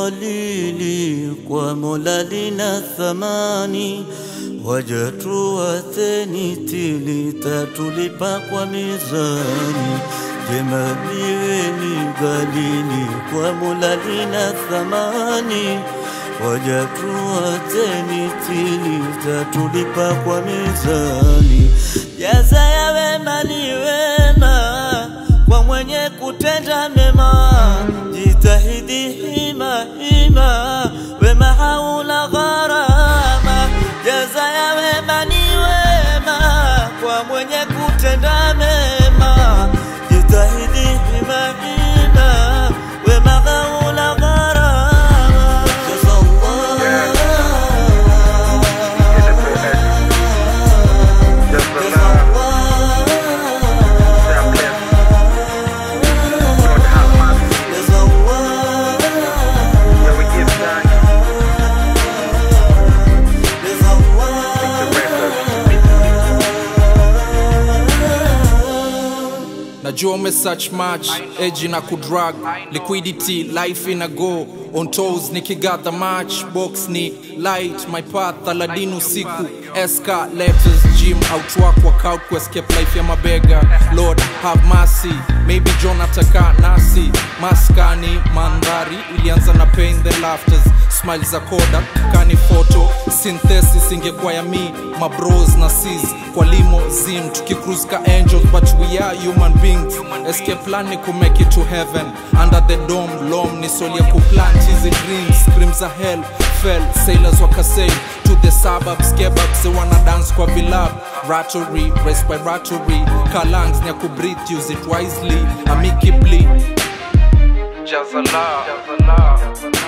dhalili, kwa Mola lina thamani. Wajatuatheni tili, tatulipa kwa mizani. Jema liweni ghalili, kwa Mola lina thamani. Wajatuatheni tili, tatulipa kwa mizani. Jaza ya wema ni wema kwa mwenye kutenda mema, jitahidi hima hima, wema hauna gharama. Jaza ya wema ni wema kwa mwenye kutenda mema, jitahidi hima hima, wema hauna gharama. najua ume search much edge na kudrag liquidity life ina go on toes nikigather match box ni light my path aladin usiku esca letters gym outwork workout ku escape life ya mabega lord have mercy maybe john ataka nasi maskani mandhari ilianza na pain then laughters smile za koda kani photo synthesis ingekuwa ya mi mabros na sis kwa limo zim tukicruise ka angels but we are human beings escape plan ni kumake it to heaven under the dome lom ni soli ya kuplant hizi dreams scream za hell fell sailors wakasail to the suburbs kebabs they wanna dance kwa vilab rattery respiratory kalangs ni ya kubreathe use it wisely amicably Jazala.